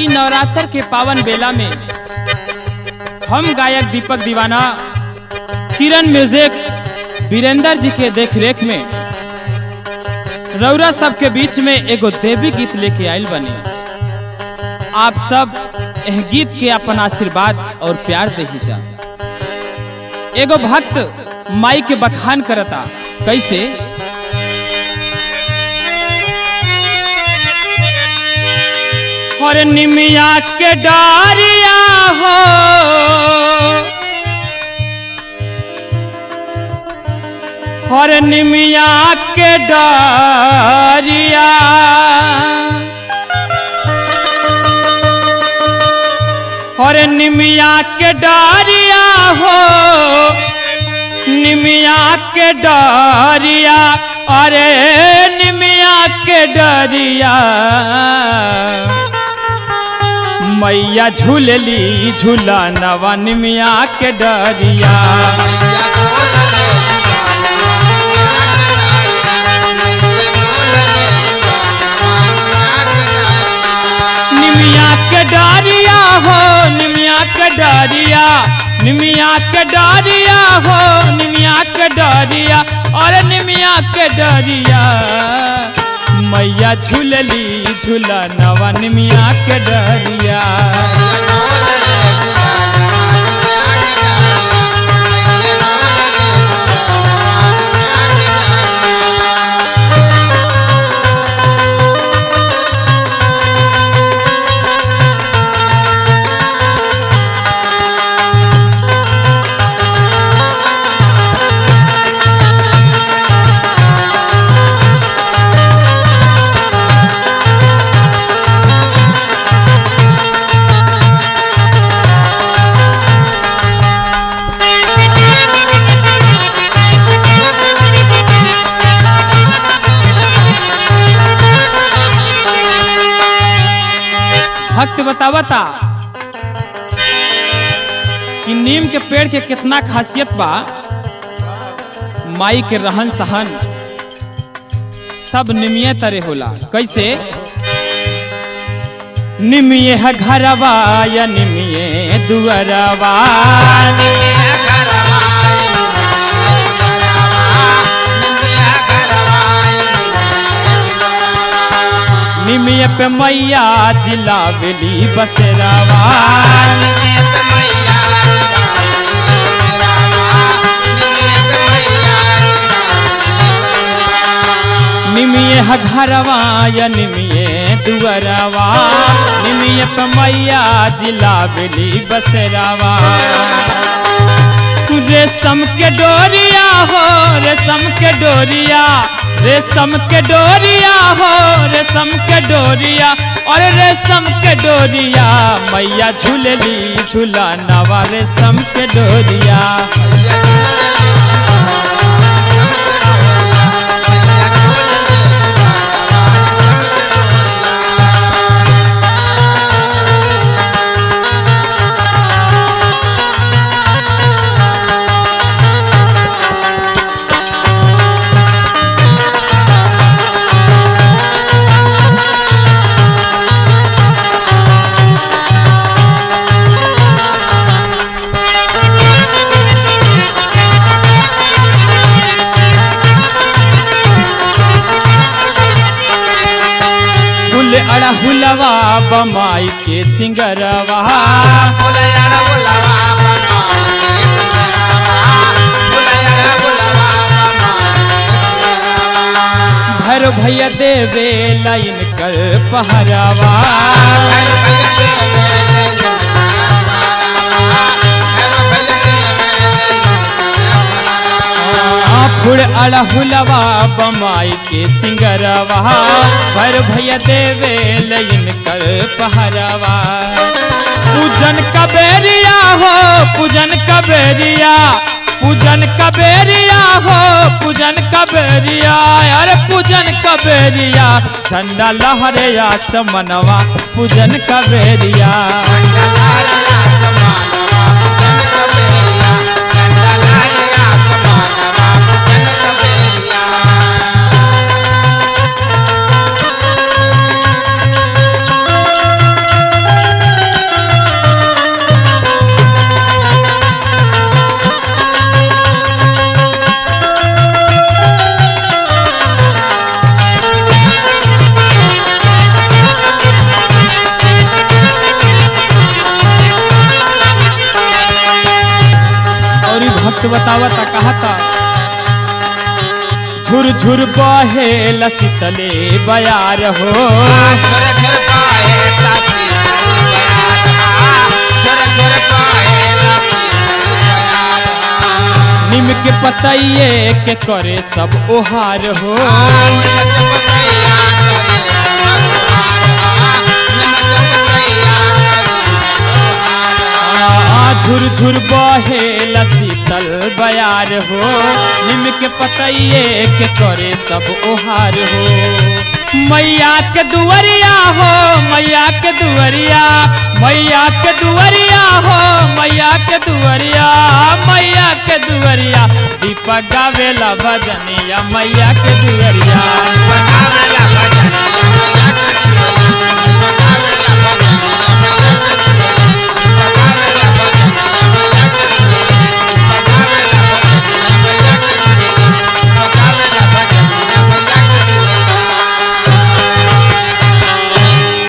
ई नवरात्र के पावन बेला में हम गायक दीपक दीवाना किरण म्यूजिक वीरेंद्र जी के देख रेख में रौरा सब के बीच में एगो देवी गीत लेके आयल बनी आप सब एह गीत के अपन आशीर्वाद और प्यार दे जा एगो भक्त माई के बखान करता कैसे और निमिया के डारिया हो और निमिया के डारिया और निमिया के डारिया हो निमिया के डारिया अरे निमिया के डरिया मैया झूलली झूला नवा निमिया के डरिया निमिया के डरिया हो निमिया के डरिया निमिया के डरिया हो निमिया के डरिया और निमिया के डरिया मैया झूलली झूला नवा निमिया के डरिया भक्त बतावता कि नीम के पेड़ के कितना खासियत बा माई के रहन सहन सब निमिये तरे होला कैसे निमिये है घरवा या निमिये दुअरवा निमिये पे मैया जिला बेली बसेरावा निमिये है घरवा या निमिये दुअरवा निमिये पे मैया जिला बेली बसेरावा रेशम के डोरिया हो रेशम के डोरिया रेशम के डोरिया हो रेशम के डोरिया और रेशम के डोरिया मैया झूलली झूला नवा रेशम के डोरिया फूल अड़हुलवा बमाई के सिंगरवा भर भैया देवे लाइन कर पहरावा फूल अड़हुलवा बमाई के सिंगरवा भर भैया देवे लाइन कर पहरावा पूजन कबेरिया हो पूजन कबेरिया पूजन कबेरिया हो पूजन कबेरिया अरे पूजन कबेरिया ठंडा लहरे मनवा पूजन कबेरिया Yeah. भक्त बतावता कहता झुर झुर बहे लसितले बयार हो झर झर पाए ताती झर झर पाए निम के पतइये के करे सब ओहार हो आ, झुर झुर बहे लसितल बयार हो निम के पतइये के करे सब ओहार हो मैया के दुवरिया हो मैया के दुवरिया मैया के दुवरिया हो मैया के दुवरिया मैया के दुवरिया दीपक गावेला भजनिया मैया के दुवरिया